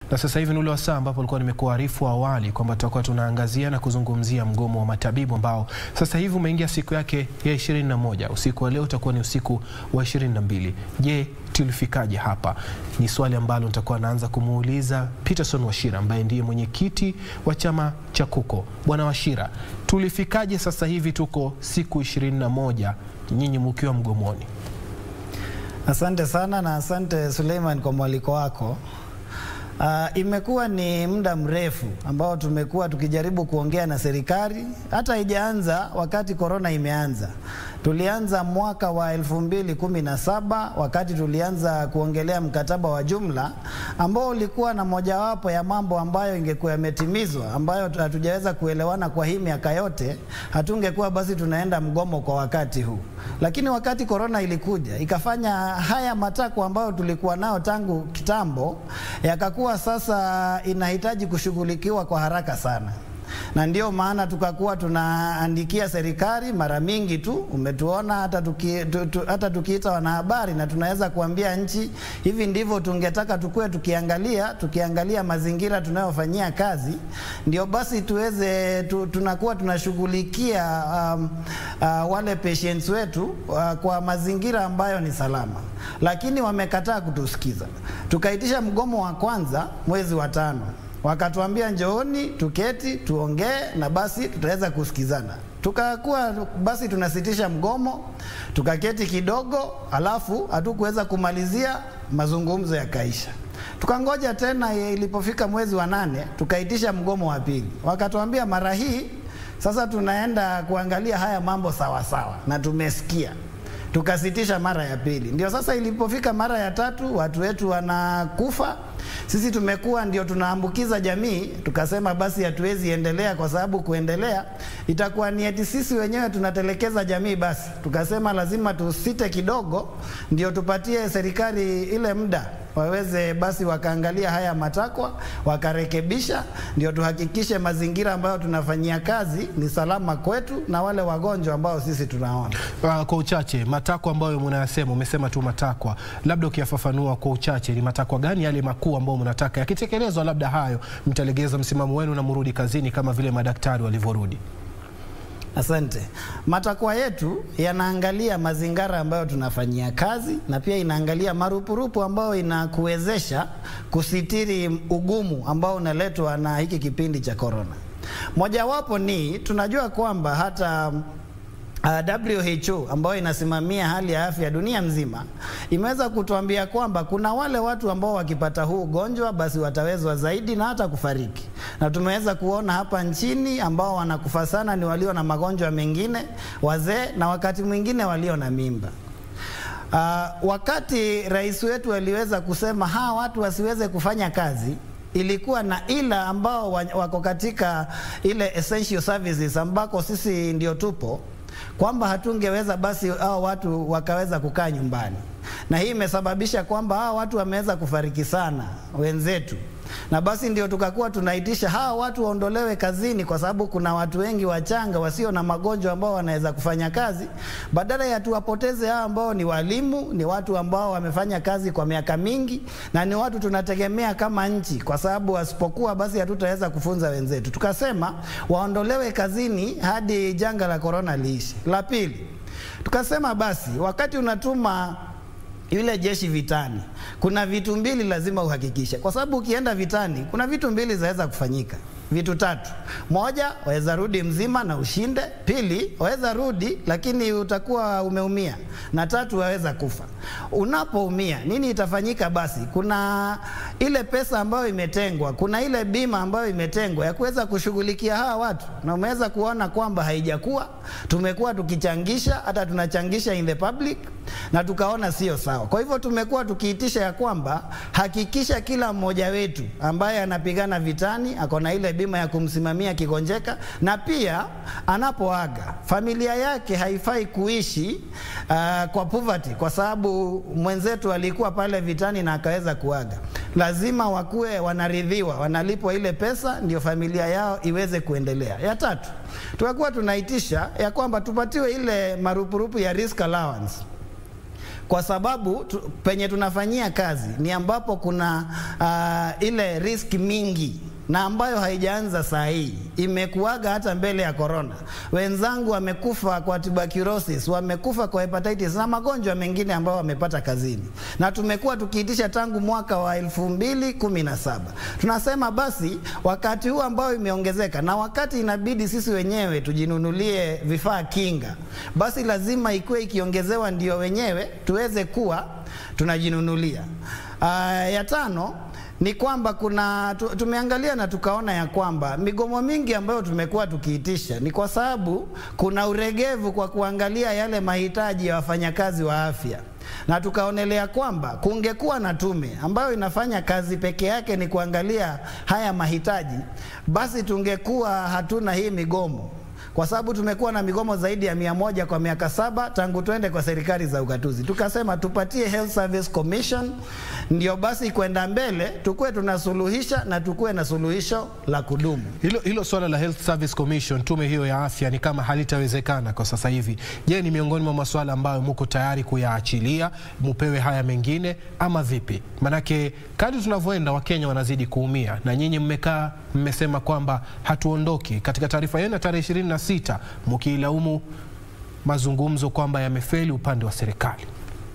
Na sasa hivi ni ule wasaa ambapo ulikuwa nimekuarifu awali kwamba tutakuwa tunaangazia na kuzungumzia mgomo wa matabibu ambao sasa hivi umeingia siku yake ya 21. Usiku wa leo utakuwa ni usiku wa 22. Je, tulifikaje hapa? Ni swali ambalo nitakuwa naanza kumuuliza Peterson Washira ambaye ndiye mwenyekiti wa chama cha KUKO. Bwana Washira, tulifikaje sasa hivi tuko siku 21 nyinyi mkiwa mgomoni? Asante sana na asante Suleiman kwa mwaliko wako. Uh, imekuwa ni muda mrefu ambao tumekuwa tukijaribu kuongea na serikali, hata haijaanza wakati korona imeanza. Tulianza mwaka wa elfu mbili kumi na saba wakati tulianza kuongelea mkataba wa jumla ambao ulikuwa na mojawapo ya mambo ambayo ingekuwa yametimizwa, ambayo hatujaweza kuelewana kwa hii miaka yote, hatungekuwa basi tunaenda mgomo kwa wakati huu. Lakini wakati korona ilikuja ikafanya haya matakwa ambayo tulikuwa nao tangu kitambo yakakuwa sasa inahitaji kushughulikiwa kwa haraka sana na ndio maana tukakuwa tunaandikia serikali mara mingi tu. Umetuona hata tuki, tu, tu, hata tukiita wanahabari na tunaweza kuambia nchi hivi ndivyo tungetaka tukue tukiangalia tukiangalia mazingira tunayofanyia kazi, ndio basi tuweze tu, tunakuwa tunashughulikia um, uh, wale patients wetu uh, kwa mazingira ambayo ni salama, lakini wamekataa kutusikiza. Tukaitisha mgomo wa kwanza mwezi wa tano wakatuambia njooni tuketi tuongee na basi tutaweza kusikizana. Tukakuwa basi tunasitisha mgomo, tukaketi kidogo, alafu hatukuweza kumalizia, mazungumzo yakaisha. Tukangoja tena, ilipofika mwezi wa nane tukaitisha mgomo wa pili, wakatuambia mara hii sasa tunaenda kuangalia haya mambo sawa sawa, na tumesikia tukasitisha mara ya pili. Ndio sasa ilipofika mara ya tatu, watu wetu wanakufa, sisi tumekuwa ndio tunaambukiza jamii. Tukasema basi hatuwezi endelea, kwa sababu kuendelea itakuwa ni eti sisi wenyewe tunatelekeza jamii. Basi tukasema lazima tusite kidogo, ndio tupatie serikali ile muda waweze basi wakaangalia haya matakwa wakarekebisha, ndio tuhakikishe mazingira ambayo tunafanyia kazi ni salama kwetu na wale wagonjwa ambao sisi tunaona. Uh, kwa uchache matakwa ambayo mnayasema, umesema tu matakwa, labda ukiyafafanua kwa uchache, ni matakwa gani yale makuu ambayo mnataka yakitekelezwa, labda hayo mtalegeza msimamo wenu na mrudi kazini kama vile madaktari walivyorudi? Asante. Matakwa yetu yanaangalia mazingira ambayo tunafanyia kazi na pia inaangalia marupurupu ambayo inakuwezesha kusitiri ugumu ambao unaletwa na hiki kipindi cha korona. Mojawapo ni tunajua kwamba hata Uh, WHO ambayo inasimamia hali ya afya dunia mzima imeweza kutuambia kwamba kuna wale watu ambao wakipata huu ugonjwa basi watawezwa zaidi na hata kufariki, na tumeweza kuona hapa nchini ambao wanakufa sana ni walio na magonjwa mengine, wazee na wakati mwingine walio na mimba. Uh, wakati rais wetu aliweza kusema hawa watu wasiweze kufanya kazi ilikuwa na ila ambao wako katika ile essential services ambako sisi ndio tupo kwamba hatungeweza basi hao watu wakaweza kukaa nyumbani, na hii imesababisha kwamba hao watu wameweza kufariki sana wenzetu, na basi ndio tukakuwa tunaitisha hawa watu waondolewe kazini, kwa sababu kuna watu wengi wachanga wasio na magonjwa ambao wanaweza kufanya kazi, badala ya tuwapoteze hao ambao ni walimu, ni watu ambao wamefanya kazi kwa miaka mingi, na ni watu tunategemea kama nchi, kwa sababu wasipokuwa basi hatutaweza kufunza wenzetu. Tukasema waondolewe kazini hadi janga la korona liishi. La pili, tukasema basi wakati unatuma yule jeshi vitani, kuna vitu mbili lazima uhakikishe, kwa sababu ukienda vitani kuna vitu mbili zaweza kufanyika vitu tatu. Moja, waweza rudi mzima na ushinde. Pili, waweza rudi lakini utakuwa umeumia, na tatu, waweza kufa. Unapoumia nini itafanyika? Basi kuna ile pesa ambayo imetengwa, kuna ile bima ambayo imetengwa ya kuweza kushughulikia hawa watu, na umeweza kuona kwamba haijakuwa. Tumekuwa tukichangisha, hata tunachangisha in the public, na tukaona sio sawa. Kwa hivyo tumekuwa tukiitisha ya kwamba hakikisha kila mmoja wetu ambaye anapigana vitani ako na ile bima ya kumsimamia kigonjeka, na pia anapoaga familia yake haifai kuishi uh, kwa poverty, kwa sababu mwenzetu alikuwa pale vitani na akaweza kuaga. Lazima wakuwe wanaridhiwa, wanalipwa ile pesa, ndio familia yao iweze kuendelea. Ya tatu, tukakuwa tunaitisha ya kwamba tupatiwe ile marupurupu ya risk allowance kwa sababu tu, penye tunafanyia kazi ni ambapo kuna uh, ile risk mingi na ambayo haijaanza saa hii, imekuaga hata mbele ya corona. Wenzangu wamekufa kwa tuberculosis, wamekufa kwa hepatitis na magonjwa mengine ambayo wamepata kazini, na tumekuwa tukiitisha tangu mwaka wa elfu mbili kumi na saba. Tunasema basi wakati huu ambao imeongezeka na wakati inabidi sisi wenyewe tujinunulie vifaa kinga, basi lazima ikuwe ikiongezewa ndio wenyewe tuweze kuwa tunajinunulia. Uh, ya tano ni kwamba kuna tu, tumeangalia na tukaona ya kwamba migomo mingi ambayo tumekuwa tukiitisha ni kwa sababu kuna uregevu kwa kuangalia yale mahitaji ya wafanyakazi wa afya na tukaonelea kwamba kungekuwa na tume ambayo inafanya kazi peke yake ni kuangalia haya mahitaji, basi tungekuwa hatuna hii migomo kwa sababu tumekuwa na migomo zaidi ya mia moja kwa miaka saba tangu twende kwa serikali za ugatuzi. Tukasema tupatie Health Service Commission, ndio basi kwenda mbele tukuwe tunasuluhisha na tukuwe na suluhisho la kudumu. Hilo, hilo swala la Health Service Commission, tume hiyo ya afya, ni kama halitawezekana kwa sasa hivi. Je, ni miongoni mwa masuala ambayo muko tayari kuyaachilia mupewe haya mengine ama vipi? Manake kadri tunavyoenda Wakenya wanazidi kuumia, na nyinyi mmekaa mmesema kwamba hatuondoki. Katika taarifa yenu ya tarehe ishirini na sita mkiilaumu mazungumzo kwamba yamefeli upande wa serikali.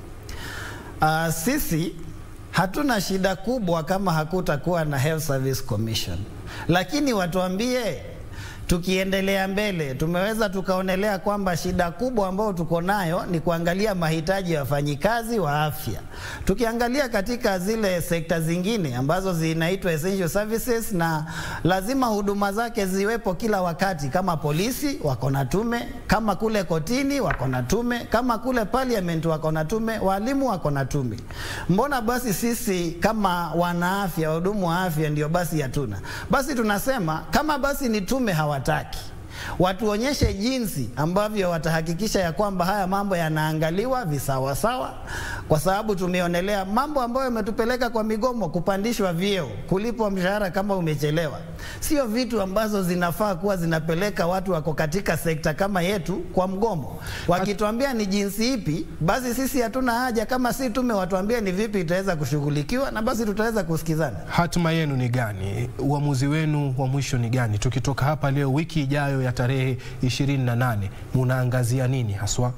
Uh, sisi hatuna shida kubwa kama hakutakuwa na Health Service Commission, lakini watuambie tukiendelea mbele tumeweza tukaonelea kwamba shida kubwa ambayo tuko nayo ni kuangalia mahitaji ya wafanyikazi wa afya. Tukiangalia katika zile sekta zingine ambazo zinaitwa essential services, na lazima huduma zake ziwepo kila wakati, kama polisi wako na tume, kama kule kotini wako na tume, kama kule parliament wako na tume, walimu wako na tume. Mbona basi sisi kama wanaafya, wahudumu wa afya ndio basi hatuna? Basi tunasema kama basi ni tume hawa wataki watuonyeshe jinsi ambavyo watahakikisha ya kwamba haya mambo yanaangaliwa visawasawa, kwa sababu tumeonelea mambo ambayo yametupeleka kwa migomo, kupandishwa vyeo, kulipwa mshahara kama umechelewa, sio vitu ambazo zinafaa kuwa zinapeleka watu wako katika sekta kama yetu kwa mgomo. Wakituambia ni jinsi ipi, basi sisi hatuna haja. Kama si tume, watuambie ni vipi itaweza kushughulikiwa, na basi tutaweza kusikizana. Hatima yenu ni gani? Uamuzi wenu wa mwisho ni gani? Tukitoka hapa leo, wiki ijayo ya tarehe 28 munaangazia nini haswa?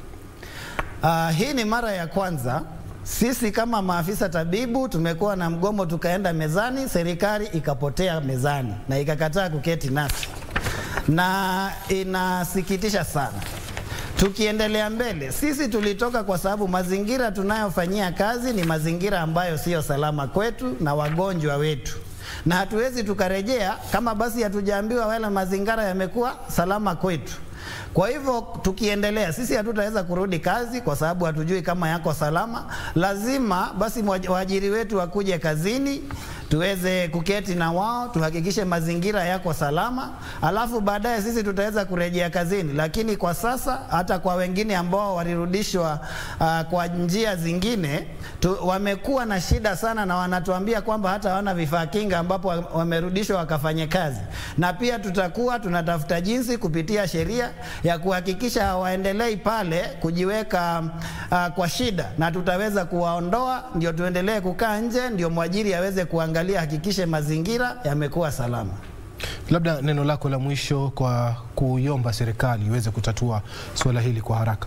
Uh, hii ni mara ya kwanza sisi kama maafisa tabibu tumekuwa na mgomo, tukaenda mezani, serikali ikapotea mezani na ikakataa kuketi nasi, na inasikitisha sana. Tukiendelea mbele, sisi tulitoka kwa sababu mazingira tunayofanyia kazi ni mazingira ambayo siyo salama kwetu na wagonjwa wetu na hatuwezi tukarejea kama basi hatujaambiwa wala mazingira yamekuwa salama kwetu. Kwa hivyo tukiendelea, sisi hatutaweza kurudi kazi kwa sababu hatujui kama yako salama. Lazima basi waajiri wetu wakuje kazini, tuweze kuketi na wao, tuhakikishe mazingira yako salama, alafu baadaye sisi tutaweza kurejea kazini. Lakini kwa sasa, hata kwa wengine ambao walirudishwa uh, kwa njia zingine tu, wamekuwa na shida sana, na wanatuambia kwamba hata hawana vifaa kinga ambapo wamerudishwa wakafanye kazi, na pia tutakuwa tunatafuta jinsi kupitia sheria ya kuhakikisha hawaendelei pale kujiweka uh, kwa shida, na tutaweza kuwaondoa, ndio tuendelee kukaa nje, ndio mwajiri aweze kuangalia, hakikishe mazingira yamekuwa salama. Labda neno lako la mwisho kwa kuiomba serikali iweze kutatua suala hili kwa haraka.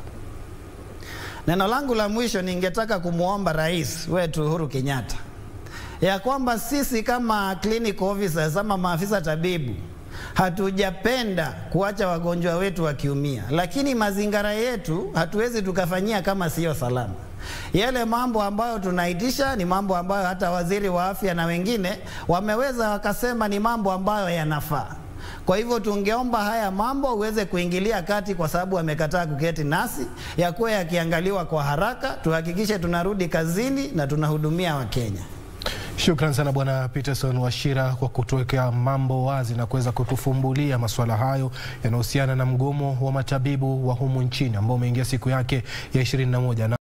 Neno langu la mwisho, ningetaka kumwomba rais wetu Uhuru Kenyatta ya kwamba sisi kama clinical officers ama maafisa tabibu hatujapenda kuacha wagonjwa wetu wakiumia, lakini mazingira yetu hatuwezi tukafanyia kama siyo salama. Yale mambo ambayo tunaitisha ni mambo ambayo hata waziri wa afya na wengine wameweza wakasema ni mambo ambayo yanafaa. Kwa hivyo tungeomba haya mambo uweze kuingilia kati, kwa sababu wamekataa kuketi nasi, yakuwa yakiangaliwa kwa haraka, tuhakikishe tunarudi kazini na tunahudumia Wakenya. Shukran sana Bwana Peterson Wachira kwa kutuwekea mambo wazi na kuweza kutufumbulia masuala hayo yanayohusiana na mgomo wa matabibu wa humu nchini ambao umeingia siku yake ya 21 na